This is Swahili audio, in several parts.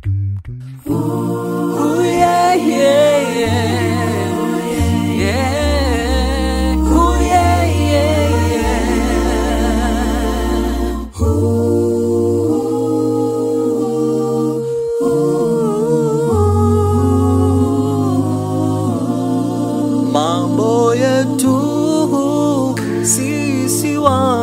Ooh, yeah, yeah, yeah. Yeah. Ooh, yeah, yeah, yeah. Mambo yetu sisi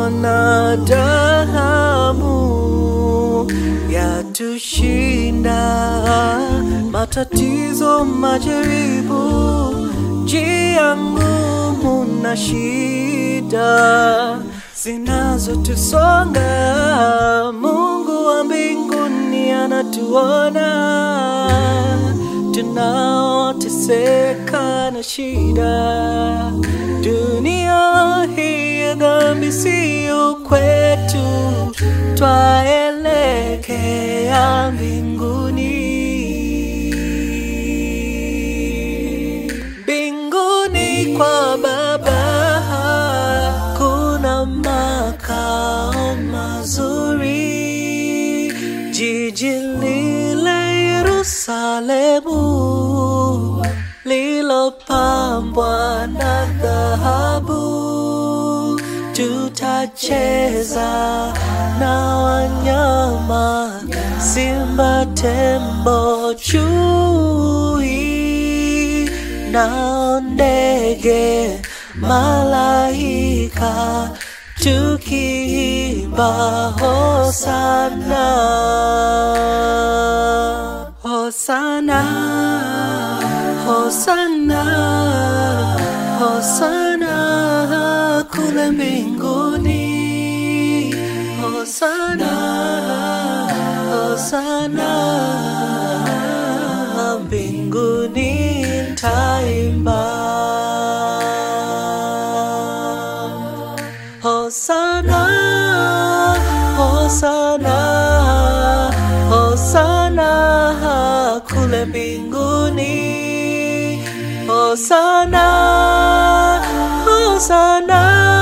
wanadamu yatushinda, matatizo, majaribu, njia ngumu na shida zinazotusonga. Mungu wa mbinguni anatuona tunaoteseka na shida. Dunia hii ya dhambi siyo kwetu, twaelekea mbinguni. Mbinguni kwa Baba kuna makao mazuri, jiji lile Yerusalemu lilopambwa na dhahabu. Tutacheza na wanyama, simba, tembo, chui na ndege, malaika tukiimba hosana, hosana, hosana, hosana kule mbinguni, hosana, hosana mbinguni taimba. Hosana, Hosana, Hosana kule mbinguni. Hosana, Hosana.